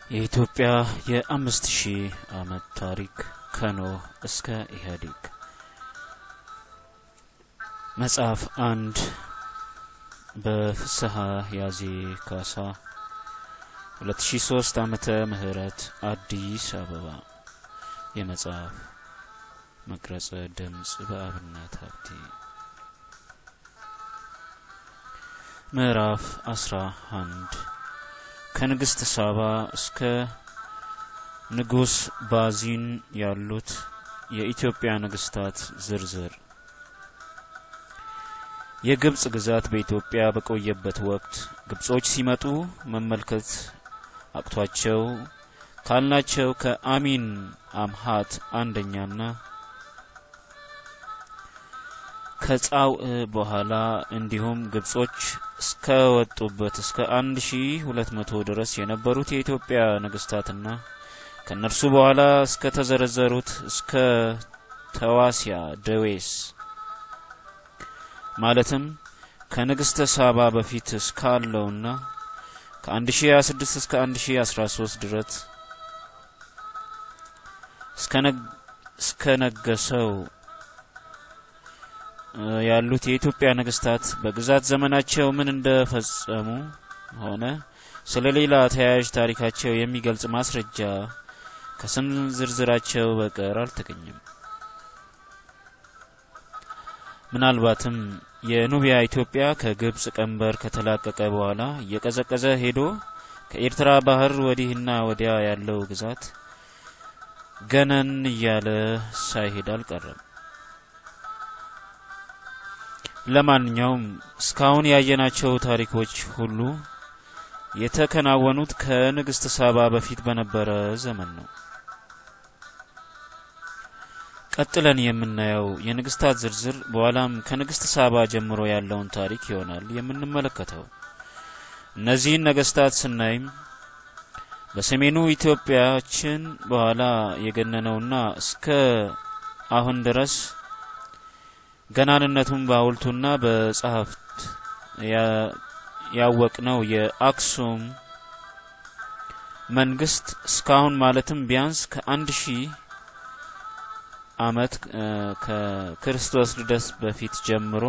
የኢትዮጵያ የአምስት ሺህ ዓመት ታሪክ ከኖህ እስከ ኢህአዴግ መጽሐፍ አንድ በፍስሐ ያዜ ካሳ 2003 ዓመተ ምህረት አዲስ አበባ የመጽሐፍ መቅረጸ ድምጽ በአብነት ሀብቴ ምዕራፍ አስራ አንድ ከንግስት ሳባ እስከ ንጉስ ባዚን ያሉት የኢትዮጵያ ነገስታት ዝርዝር የግብጽ ግዛት በኢትዮጵያ በቆየበት ወቅት ግብጾች ሲመጡ መመልከት አቅቷቸው ካልናቸው ከአሚን አምሃት አንደኛና ከጻውዕ በኋላ እንዲሁም ግብጾች እስከ ወጡበት እስከ አንድ ሺ ሁለት መቶ ድረስ የነበሩት የኢትዮጵያ ነገስታትና ከእነርሱ በኋላ እስከ ተዘረዘሩት እስከ ተዋሲያ ደዌስ ማለትም ከንግስተ ሳባ በፊት እስካለውና ከአንድ ሺ ሀያ ስድስት እስከ አንድ ሺ አስራ ሶስት ድረስ እስከ ነገሰው ያሉት የኢትዮጵያ ነገስታት በግዛት ዘመናቸው ምን እንደፈጸሙ ሆነ ስለ ሌላ ተያያዥ ታሪካቸው የሚገልጽ ማስረጃ ከስም ዝርዝራቸው በቀር አልተገኘም። ምናልባትም የኑቢያ ኢትዮጵያ ከግብጽ ቀንበር ከተላቀቀ በኋላ እየቀዘቀዘ ሄዶ ከኤርትራ ባህር ወዲህና ወዲያ ያለው ግዛት ገነን እያለ ሳይሄድ አልቀረም። ለማንኛውም እስካሁን ያየናቸው ታሪኮች ሁሉ የተከናወኑት ከንግስት ሳባ በፊት በነበረ ዘመን ነው። ቀጥለን የምናየው የንግስታት ዝርዝር በኋላም ከንግስት ሳባ ጀምሮ ያለውን ታሪክ ይሆናል የምንመለከተው። እነዚህን ነገስታት ስናይም በሰሜኑ ኢትዮጵያችን በኋላ የገነነውና እስከ አሁን ድረስ ገናንነቱን በሐውልቱና በጸሐፍት ያወቅነው የአክሱም መንግስት እስካሁን ማለትም ቢያንስ ከአንድ ሺህ ዓመት ከክርስቶስ ልደት በፊት ጀምሮ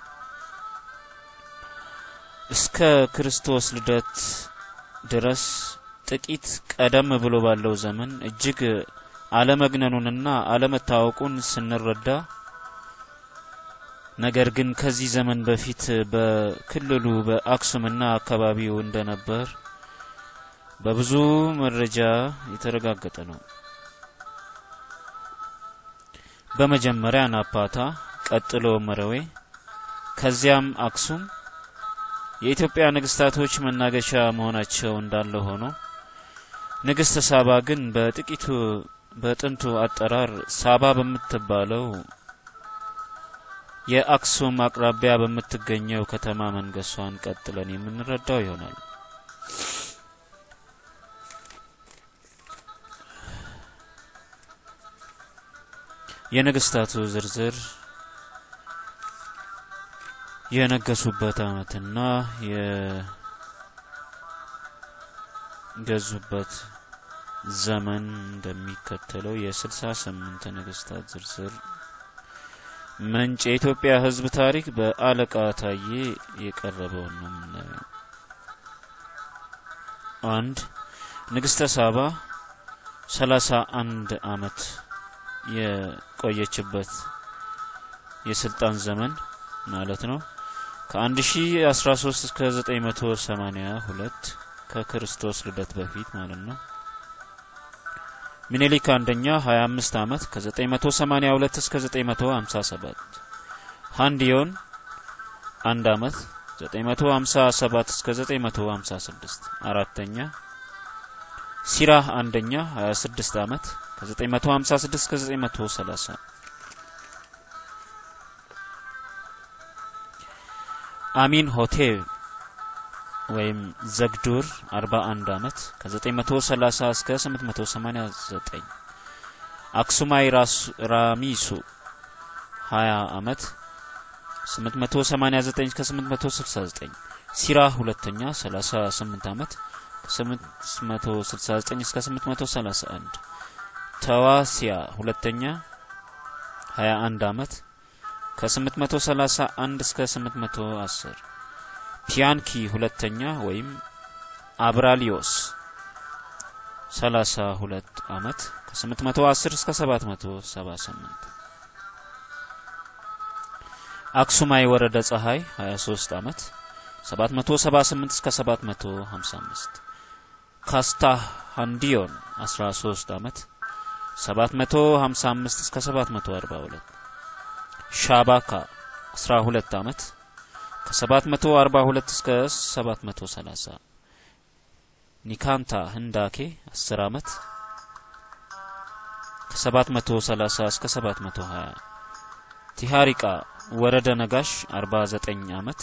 እስከ ክርስቶስ ልደት ድረስ ጥቂት ቀደም ብሎ ባለው ዘመን እጅግ አለመግነኑንና አለመታወቁን ስንረዳ ነገር ግን ከዚህ ዘመን በፊት በክልሉ በአክሱምና አካባቢው እንደነበር በብዙ መረጃ የተረጋገጠ ነው። በመጀመሪያ ናፓታ፣ ቀጥሎ መረዌ፣ ከዚያም አክሱም የኢትዮጵያ ነገስታቶች መናገሻ መሆናቸው እንዳለ ሆኖ ንግስት ሳባ ግን በጥቂቱ በጥንቱ አጠራር ሳባ በምትባለው የአክሱም አቅራቢያ በምትገኘው ከተማ መንገሷን ቀጥለን የምንረዳው ይሆናል። የነገስታቱ ዝርዝር የነገሱበት ዓመትና የገዙበት ዘመን እንደሚከተለው የስልሳ ስምንት ነገስታት ዝርዝር ምንጭ የኢትዮጵያ ሕዝብ ታሪክ በአለቃ ታዬ የቀረበውን ነው የምናየው። አንድ ንግስተ ሳባ ሰላሳ አንድ አመት የቆየችበት የስልጣን ዘመን ማለት ነው። ከአንድ ሺ አስራ ሶስት እስከ ዘጠኝ መቶ ሰማኒያ ሁለት ከክርስቶስ ልደት በፊት ማለት ነው። ሚኒሊክ አንደኛ 25 አመት ከ982 እስከ 957 ሃንዲዮን አንድ አመት 957 እስከ 956 አራተኛ ሲራህ አንደኛ 26 አመት ከ956 እስከ 930 አሚን ሆቴል ወይም ዘግዱር 41 አመት ከ930 እስከ 889 አክሱማይ ራሚሱ 20 አመት 889 እስከ 869 ሲራ ሁለተኛ 38 አመት ከ869 እስከ 831 ተዋሲያ ሁለተኛ 21 ዓመት ከ831 እስከ 810 ፒያንኪ ሁለተኛ ወይም አብራሊዮስ 32 ዓመት ከ810 እስከ 778 አክሱማይ ወረደ ፀሐይ 23 ዓመት 778 እስከ 755 ካስታ ሃንዲዮን 13 ዓመት 755 እስከ 742 ሻባካ 12 ዓመት ከ742 እስከ 730 ኒካንታ ህንዳኬ 10 ዓመት ከ730 እስከ 720 ቲሃሪቃ ወረደ ነጋሽ 49 ዓመት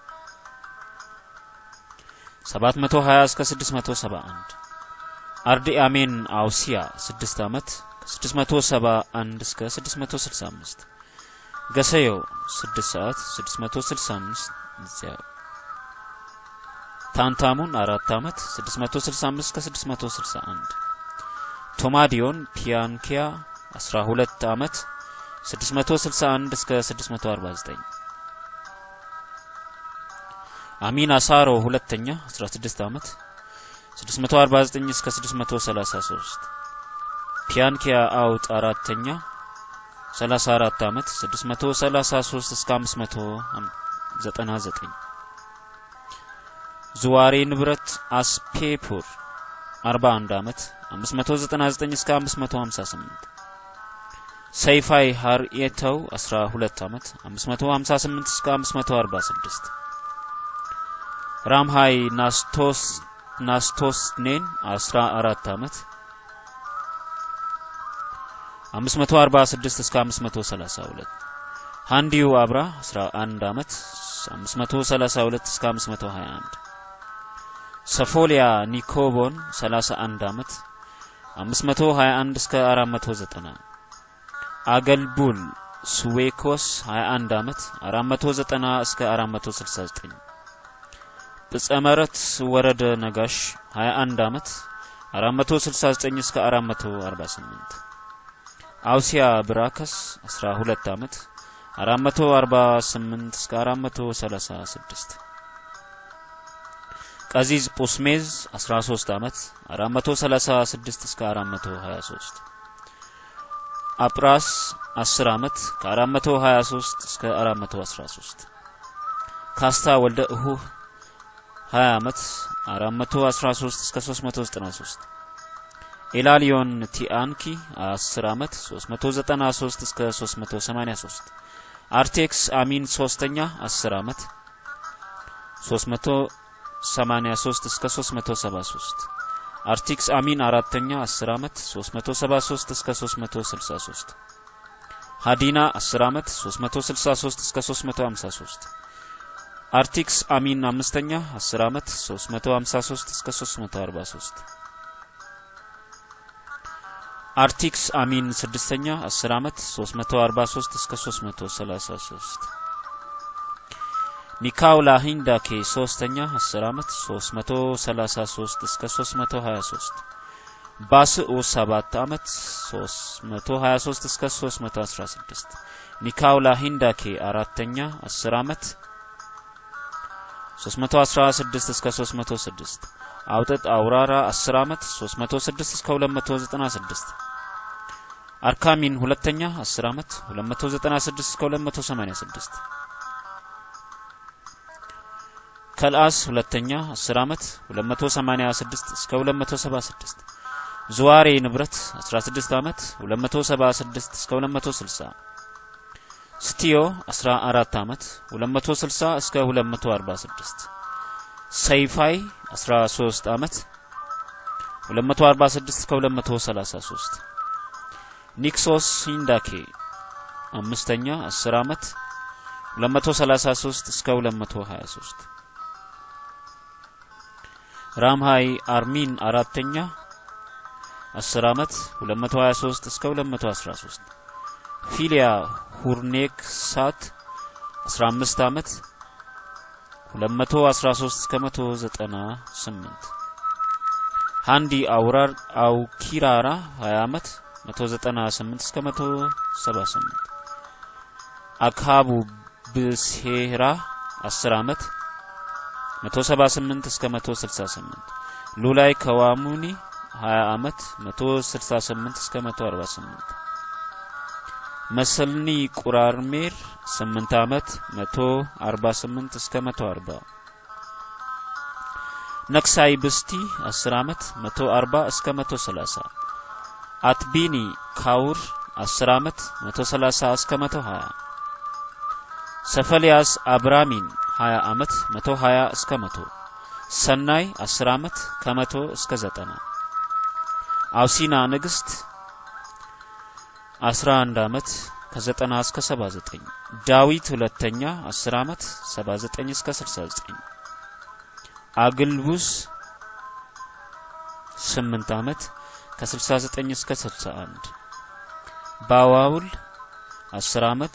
720 እስከ 671 አርዲ አሜን አውሲያ 6 ዓመት ከ671 እስከ 665 ገሰዮ 6 ሰዓት 665 እዚያ ታንታሙን 4 ዓመት 665 እስከ 661 ቶማዲዮን ፒያንኪያ 12 ዓመት 661 እስከ 649 አሚን አሳሮ ሁለተኛ 16 ዓመት 649 እስከ 633 ፒያንኪያ አውጥ አራተኛ 34 ዓመት 633 እስከ 599 ዙዋሬ ንብረት አስፔፑር 41 ዓመት 599 እስከ 558 ሰይፋይ ሀርኤተው 12 ዓመት 558 እስከ 546 ራምሃይ ናስቶስ ናስቶስኔን 14 ዓመት 546 እስከ 532 ሃንዲዩ አብራ 11 ዓመት 532 እስከ 521 ሰፎሊያ ኒኮቦን 31 ዓመት 521 እስከ 490 አገልቡል ስዌኮስ 21 ዓመት 490 እስከ 469 ብጸመረት ወረደ ነጋሽ 21 ዓመት 469 እስከ 448 አውሲያ ብራከስ 12 ዓመት 448 እስከ 436 ቀዚዝ ጶስሜዝ 13 ዓመት 436 እስከ 423 አጵራስ 10 ዓመት ከ423 እስከ 413 ካስታ ወልደ እሁህ 20 ዓመት 413 እስከ 393 ኤላሊዮን ቲአንኪ 10 ዓመት 393 እስከ 383 አርቴክስ አሚን ሶስተኛ 10 ዓመት 383 እስከ 373 አርቲክስ አሚን አራተኛ 10 ዓመት 373 እስከ 363 ሃዲና 10 ዓመት 363 እስከ 353 አርቲክስ አሚን አምስተኛ 10 ዓመት 353 እስከ 343 አርቲክስ አሚን ስድስተኛ 10 ዓመት 343 እስከ 333 ኒካውላ ሂንዳኬ ሶስተኛ 10 ዓመት 333 እስከ 323 ባስኡ 7 ዓመት 323 እስከ 316 ኒካውላ ሂንዳኬ አራተኛ 10 ዓመት 316 እስከ 306 አውጥጥ አውራራ 10 ዓመት 306 እስከ 296 አርካሚን ሁለተኛ 10 ዓመት 296 እስከ 286 ከልአስ ሁለተኛ 10 ዓመት 286 እስከ 276 ዙዋሬ ንብረት 16 ዓመት 276 እስከ 260 ስቲዮ 14 ዓመት 260 እስከ 246 ሰይፋይ 13 ዓመት 246 እስከ 233 ኒክሶስ ሂንዳኬ አምስተኛ 10 ዓመት 233 እስከ 223 ራምሃይ አርሚን አራተኛ 10 ዓመት 223 እስከ 213 ፊሊያ ሁርኔክ ሳት 15 ዓመት 213 እስከ 198 ሃንዲ አውራር አውኪራራ 20 ዓመት 198 እስከ 178 አካቡ ብሴራ 10 ዓመት 178 እስከ 168 ሉላይ ከዋሙኒ 20 ዓመት 168 እስከ 148 መሰልኒ ቁራርሜር 8 ዓመት 148 እስከ 140 ነክሳይ ብስቲ 10 ዓመት 140 እስከ 130 አትቢኒ ካውር 10 ዓመት 130 እስከ 120 ሰፈልያስ አብራሚን 20 ዓመት 120 እስከ 100 ሰናይ 10 ዓመት ከ100 እስከ 90 አውሲና ንግስት 11 ዓመት ከ90 እስከ 79 ዳዊት ሁለተኛ 10 ዓመት 79 እስከ 69 አግልቡስ 8 ዓመት ከ69 እስከ 61 ባዋውል 10 ዓመት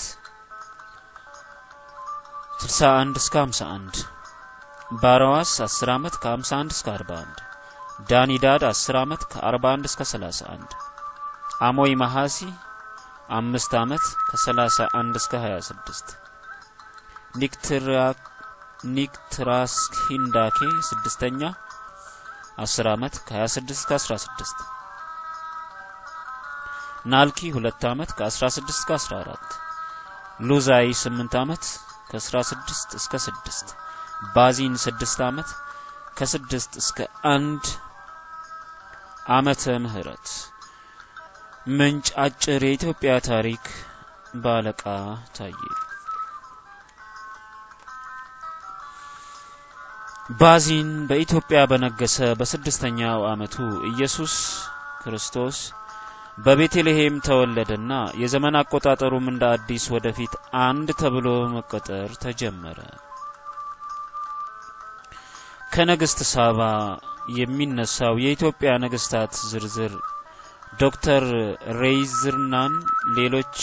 61 እስከ 51 ባራዋስ 10 ዓመት ከ51 እስከ 41 ዳኒዳድ 10 ዓመት ከ41 እስከ 31 አሞይ መሐሲ አምስት ዓመት ከ31 እስከ 26 ኒክትራ ኒክትራስ ሂንዳኬ ስድስተኛ 10 ዓመት ከ26 እስከ 16 ናልኪ ሁለት ዓመት ከ16 እስከ 14 ሉዛይ 8 ዓመት ከ16 እስከ 6 ባዚን 6 ዓመት ከ6 እስከ 1 ዓመተ ምህረት ምንጭ አጭር የኢትዮጵያ ታሪክ በአለቃ ታየ። ባዚን በኢትዮጵያ በነገሰ በስድስተኛው ዓመቱ ኢየሱስ ክርስቶስ በቤተልሔም ተወለደና የዘመን አቆጣጠሩም እንደ አዲስ ወደፊት አንድ ተብሎ መቆጠር ተጀመረ። ከንግስት ሳባ የሚነሳው የኢትዮጵያ ነገስታት ዝርዝር ዶክተር ሬይዝርናን ሌሎች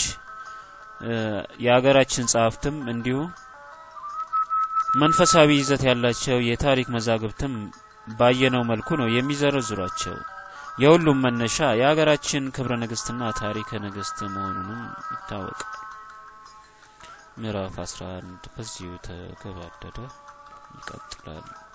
የሀገራችን ጸሐፍትም እንዲሁ መንፈሳዊ ይዘት ያላቸው የታሪክ መዛግብትም ባየነው መልኩ ነው የሚዘረዝሯቸው። የሁሉም መነሻ የሀገራችን ክብረ ንግስትና ታሪከ ንግስት መሆኑንም ይታወቃል። ምዕራፍ 11 በዚሁ ተገባደደ። ይቀጥላል።